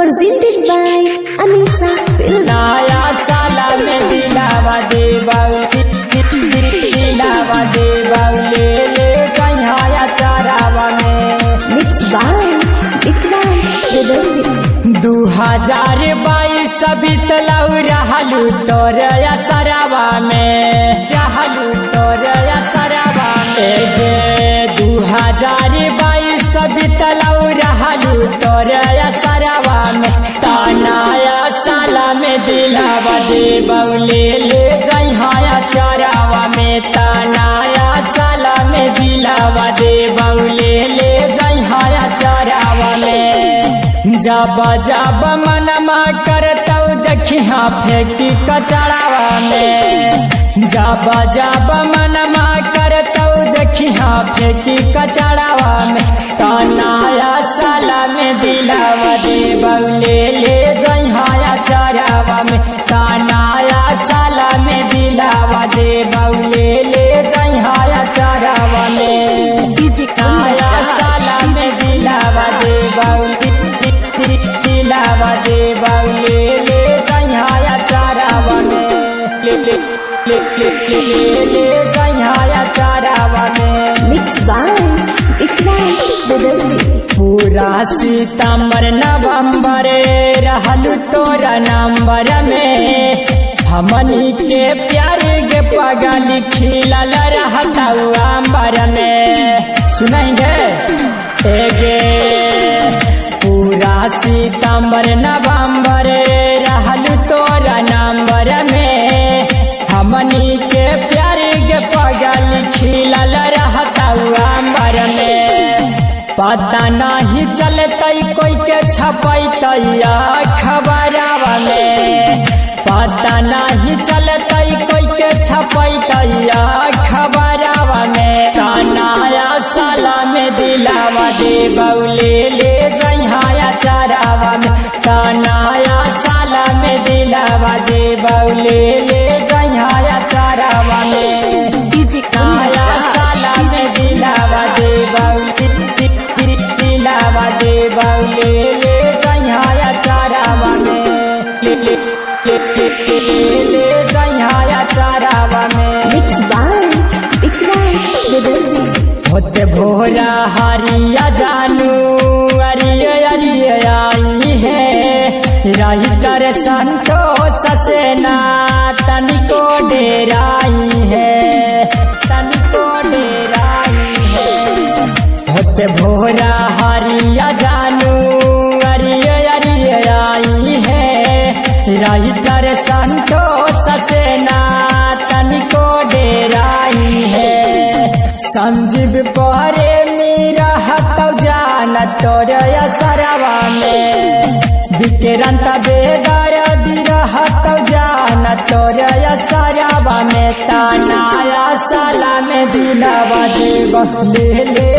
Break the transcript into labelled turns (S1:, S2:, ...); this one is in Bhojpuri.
S1: presented by Anisa Film.
S2: नया साला में दिलावा दे दिलावा दे ले ले कन्हैया चरावा में
S1: Mixed by Vikram Reddy.
S2: दू हजार बाईस बीतलौ रहलू तोर सरावा में रहलू तोर सरावा में गे दू हजार बाईस बीतलौ रहलू तोर सरावा में तानाया साला में दिलावा दे बौले ले जइहाया चरावा में तानाया साला में दिलावा दे बौले ले जइहाया चरावा में जब जब मनमा करतौ देखिया फेंकी कचरावा में जब जब मनमा करतौ देखिया फेंकी कचरावा में तनाया साला में दिलावा दे बौले ले जइहाया चरावा में तनाया साला में दिलावा दे बौले ले जइहाया चरावा में
S1: DJ
S2: नया साला में दिलावा दे बौली दिलावा दे बौले ले जइहाया चरावा में ले ले ले ले ले ले ले जइहाया चरावा में
S1: Mixed by Vikram Reddy.
S2: पूरा सितंबर नवंबर रहल तोरा नंबर में हमनी के प्यार के पगल खिलल रहता अंबर में सुनेंगे एगे पूरा सितंबर नवंबर रहल तोरा नंबर में हमनी के प्यार के पगल खिलल रहता अंबर में पता नहीं चलतै कोई के छपैतैया खबरवा में पता नहीं चलतै कोई के छपैतैया खबरवा में तनाया साला में दिलावा दे बौले ले जइहाया चरावा में तनाया साला में दिलावा दे बौले ले जइहाया चरावा में
S1: DJ
S2: नया साला में दिलावा दे बौली दिलावा दे बौले ले जइहाया चरावा में ले ले ले ले ले ले ले जइहाया चरावा में
S1: Mixed by Vikram Reddy.
S2: होते भोरा हरिया जानू अरिय अरिय आई है राइटर संतोष से ना तनिको डेराई है तनिको डेराई है होते भोरा हरिया जानू अरिय अरिय आई है राइटर संतोष से ना तनिको डेराई है संजीव पहरे मेरा हतौ जान तोर सरवा में विक्रांत बेदर दिरहतौ जान तोर सरवा में तानाया साला में दिलावा दे बस ले ले